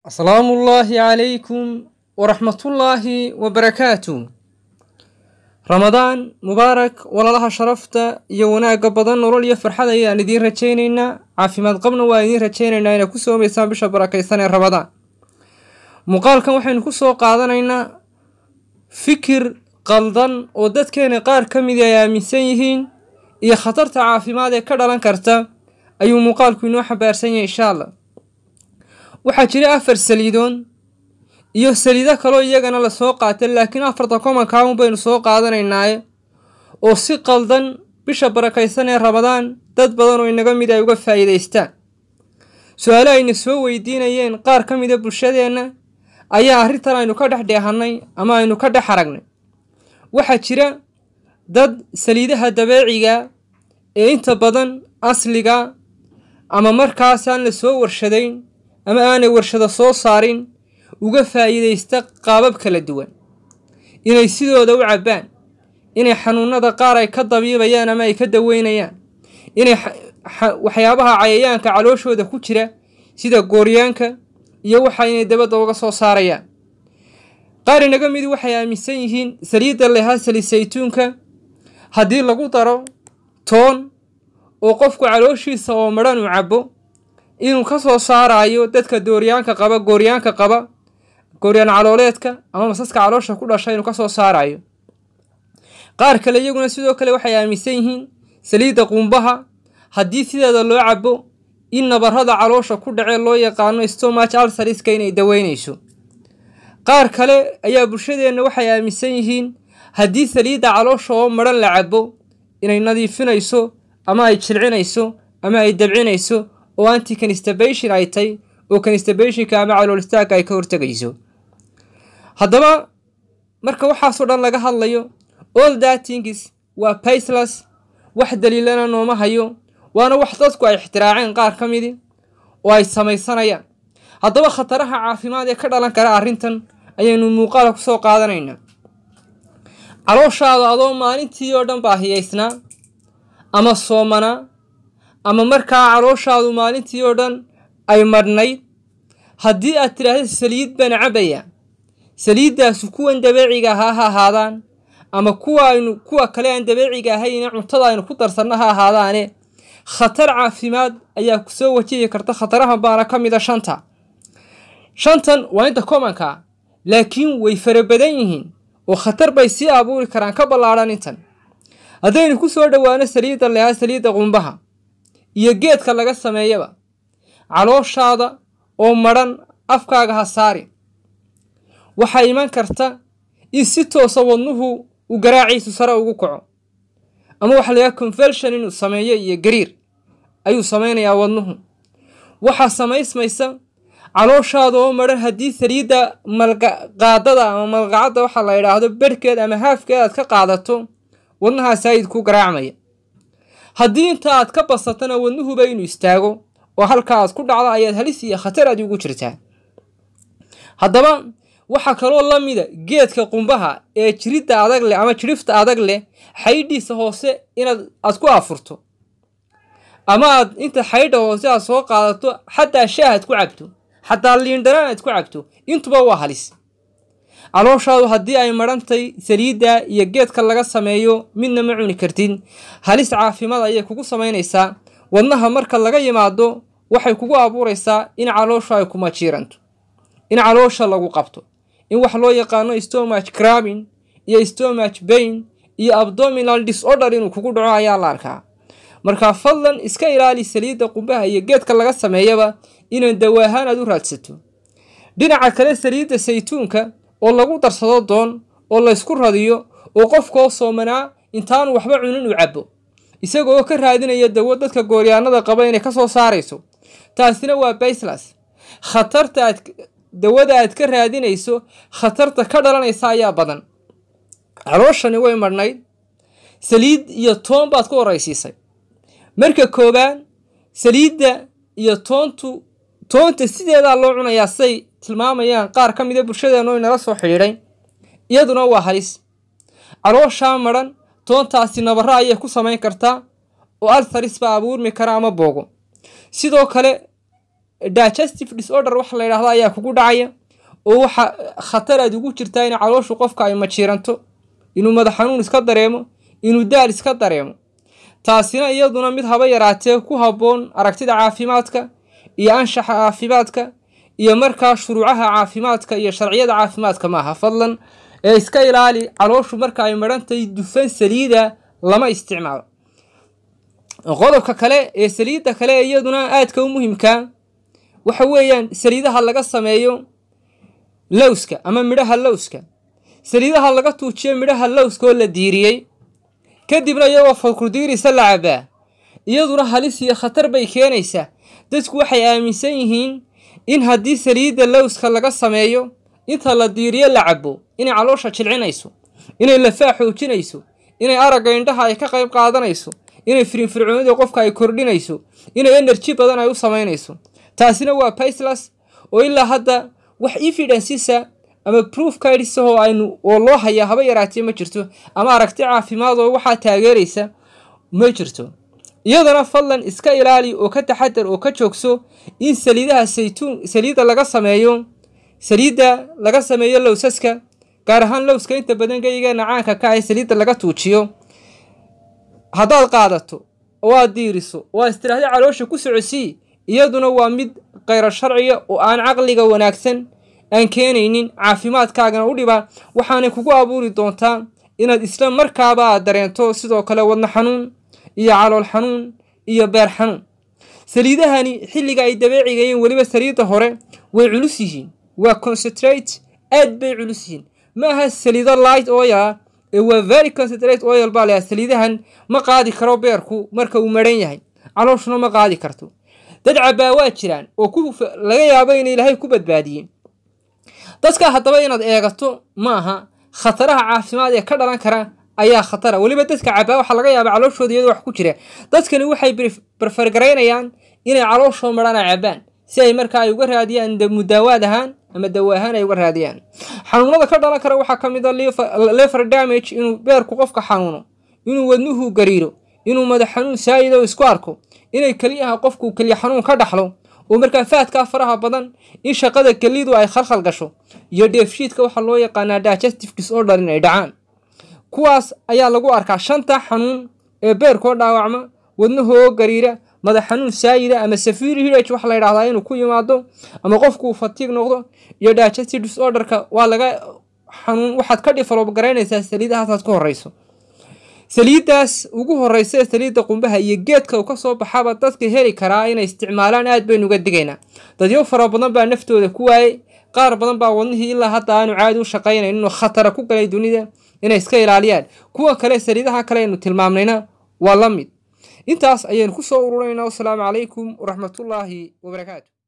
asalaamu ullaahi calaykum waraxmatullaahi wabarakaatu ramadaan mubaarak walaalaha sharafta iyo wanaagga badan nolol iyo farxad ayaan idiin rajaynaynaa caafimaad qabna waa idiin rajaynaynaa inay ku soomaysaan bisha barakaysan ee ramadaan muuqaalkan waxaynu ku soo qaadanaynaa fikir qaldan oo dadkeena qaar ka midi ay aaminsan yihiin iyo khatarta caafimaad ee ka dhalan karta ayuu muuqaalku inoo xambaarsan yahay insha allah waxaa jira afar saliidoon iyo saliido kaloo iyagana lasoo qaatay laakiin afarta komankaun baynu soo qaadanaynaaye oo si qaldan bisha barakaysan ee ramadaan dad badan oo inaga mid ay uga faa'iidaystaan su-aale ayna soo weydiinayeen qaar ka mida bulshadeenna ayaa arrintan aynu ka dhex dheehannay ama aynu ka dhex aragnay waxaa jira dad saliidaha dabeeciga ee inta badan asliga ama markaas aan la soo warshadayn ama aanay warshado soo saarin uga faa'iidaysta qaabab kala duwan inay sidooda u cabbaan inay xanuunada qaar ay ka dabiibayaan ama ay ka daweynayaan inay waxyaabaha cayayaanka calooshooda ku jira sida gooryaanka iyo waxa inay dabadda uga soo saarayaan qaar inaga midi waxay aaminsan yihiin saliidda lehaa saliid saytuunka haddii lagu daro toon oo qofku calooshiisa oo madhan u cabbo inuu ka soo saarayo dadka dooryaanka qaba gooryaanka qaba gooryaan calooleedka ama masaska caloosha ku dhasha inuu ka soo saarayo qaar kale iyaguna sidoo kale waxay aaminsan yihiin saliidda qumbaha haddii sideeda loo cabbo in nabarrada caloosha ku dhacee loo yaqaano stomach alsariska inay daweynayso qaar kale ayaa bulshadeenna waxay aaminsan yihiin haddii saliidda caloosha oo madhan la cabbo inay nadiifinayso ama ay jilcinayso ama ay dabcinayso oo anti constipation ay tay oo constibationka ama calool istaagga ay ka hortegayso haddaba marka waxaasoo dhan laga hadlayo all thatings waa bayslas wax daliilana nooma hayo waana wax dadku ay ixtiraaceen qaar ka midi oo ay samaysanayaan haddaba khataraha caafimaad ee ka dhalan kara arrintan ayaynu muuqaala kusoo qaadanaynaa calooshaada adoo maalintii oo dhan baahiyaysnaa ama soomanaa ama markaa calooshaadu maalintii oo dhan ay madhnayd haddii aad tidhaahda saliid baan cabbayaa saliiddaasu kuwan dabeeciga ahaa ha ahaadaan ama kuwa aynu kuwa kale aan dabeeciga ahayne cuntada aynu ku darsanno ha ahaadaane khatar caafimaad ayaa kusoo wajihi karta khatarahan baana ka mid a shanta shantan waa inta komanka laakiin way fara badan yihiin oo khatar bay sii abuuri karaan ka ballaadhan intan haddaynu ku soo dhowaano saliidda lehaa saliidda qumbaha iyo geedka laga sameeyaba calooshaada oo madhan afkaaga ha saari waxaa iman karta in si toosa wadnuhu uu garaaciisu sare ugu kaco ama waxa layaha convelshon inuu sameeyo iyo gariir ayuu samaynayaa wadnuhu waxaa samaysmaysa calooshaada oo madhan haddii saliidda malqaadada ama malqacadda waxaa la yidhaahdo berhkeed ama haafkeed aad ka qaadato wadnahaa saayid ku garaacmaya haddii inta aad ka basatana wadnuhuba inuu istaago oo halka aad ku dhacdo ayaad halis iyo khatar aad ugu jirtaa haddaba waxaa kaloo la mida geedka qumbaha ee jiridda adag leh ama jirifta adag leh xaydhiisa hoose inaad aad ku afurto ama aad inta xaydha hoose aad soo qaadato xataa shaah aad ku cabto xataa liindhanaan aad ku cabto intuba waa halis calooshaadu haddii ay madhantay saliidda iyo geedka laga sameeyo midna ma cuni kartid halis caafimaad ayay kugu samaynaysaa wadnaha marka laga yimaado waxay kugu abuuraysaa in caloosha ay kuma jiiranto in caloosha lagu qabto in wax loo yaqaano stomach crabin iyo stomach bain iyo abdominal disorder inuu kugu dhaco ayaa la arkaa markaa fadlan iska ilaali saliidda qumbaha iyo geedka laga sameeyaba inaan dawaahaan aad u raadsato dhinaca kale saliidda saytuunka oo lagu darsado doon oo laysku radiyo oo qofkoo soomanaa intaanu waxba cunin u cabbo isagaoo ka raadinaya dawo dadka gooryaanada qaba inay ka soo saarayso taasina waa bayslas khatarta aad dawada aad ka raadinayso khatarta ka dhalanaysa ayaa badan calooshani way madhnayd saliid iyo toon baad ku horaysiisay marka koowaad saliidda iyo toontu toonta sideedaa loo cunayaa say tilmaamayaan qaar ka mida bulshadeennu inala soo xidhiidhay iyaduna waa halis calooshaa madhan toontaasi nabarro ayay ku samayn kartaa oo alsaris baa abuurmi kara ama boogo sidoo kale digestive disorder waxa la yidhahdo ayaa kugu dhacaya oo waxa khatar aad ugu jirtaa in calooshu qofka ay majiiranto inuu madax xanuun iska dareemo inuu daal iska dareemo taasina iyaduna mid haba yaraatee ku habboon aragtida caafimaadka iyo anshaxa caafimaadka iyo markaa shuruucaha caafimaadka iyo sharciyada caafimaadka maaha fadlan ee iska ilaali calooshu marka ay madhantahay dufan saliida lama isticmaalo qodobka kale ee saliidda kale ee iyaduna aadka u muhimkaa waxa weeyaan saliidaha laga sameeyo lowska ama midhaha lowska saliidaha laga tuujiyo midhaha lowska oo la diiriyey kadibna iyagoo fakurdiirisa la cabaa iyaduna halis iyo khatar bay keenaysaa dadku waxay aaminsan yihiin in haddii saliidda lowska laga sameeyo inta la diiriyo la cabo inay caloosha jilcinayso inay lafaa xoojinayso inay aragga indhaha ay ka qayb qaadanayso inay firinfircoonida qofka ay kordhinayso inay enerji badan ay u samaynayso taasina waa baislas oo ilaa hadda wax evidencesa ama proof kaidisahoo aynu oo loo hayaa haba yaraatee ma jirto ama aragti caafimaad oo waxaa taageeraysa ma jirto iyadana fadlan iska ilaali oo ka taxadar oo ka joogso in saliidaha saytuun saliidda laga sameeyo saliidda laga sameeyo lowsaska gaar ahaan lowska inta badan geygeena caanka ka ah saliidda laga tuujiyo haddaad qaadato oo aad diiriso oo aad istiraahda caloosha ku socosii iyaduna waa mid khayro sharciya oo aan caqliga wanaagsan aan keenaynin caafimaadkaagana u dhibaa waxaanay kugu abuuri doontaa inaad isla markaaba aad dareento sidoo kale wadno xanuun iyo calool xanuun iyo beer xanuun saliidahani xilliga ay dabeecigayiin weliba saliidda hore way culus yihiin waa concentrate aad bay culus yihiin ma aha saliido light oil ah ee waa very concentrate oil baa layaa saliidahan ma qaadi karo beerku marka uu maran yahay calooshuna ma qaadi karto dad cabaa waa jiraan oo ku laga yaabo in ilaahay ku badbaadiyey dadka haddaba inaad eegato ma aha khataraha caafimaad ee ka dhalan kara ayaa khatara weliba dadka cabaa waxaa laga yaaba calooshooda iyadoo wax ku jira dadkani waxay barfargaraynayaan inay calooshoo marana cabaan si ay markaa ay uga raadiyaan mudaawaad ahaan ama dawa ahaan ay uga raadiyaan xanuunada ka dhalan kara waxaa ka mid a lever damage inuu beerku qofka xanuuno inuu wadnuhu gariiro inuu madax xanuun saayid oo isku arko inay keliyaha qofku keliya xanuun ka dhaxlo oo markaa faadkaa faraha badan in shaqada kelidu ay khalkhal gasho iyo dheefshiidka waxaa loo yaqaanaa digestive disorder in ay dhacaan kuwaas ayaa lagu arkaa shanta xanuun ee beerkoo dhaawacma wadnahoo gariira madax xanuun saayida ama safir hidage waxa la yidhahdaa inuu ku yimaado ama qofku uu fatiig noqdo iyo digestive disorderka waa laga xanuun waxaad ka develop garaynaysaa saliidahaasaad ka horeyso saliiddaas ugu horeysa ee saliidda qumbaha iyo geedka uu kasoo baxaba dadka heli karaa inay isticmaalaan aad baynu uga digaynaa dadyo fara badan baa naftooda ku waayey qaar badan baa wadnihii ilaa hadda aanu caadi u shaqaynayn inuu khatara ku galay dunida inay iska ilaaliyaan kuwa kale saliidaha kale aynu tilmaamnayna waa la mid intaas ayaynu ku soo ururaynaa wasalaamu calaykum waraxmatullaahi wabarakaatu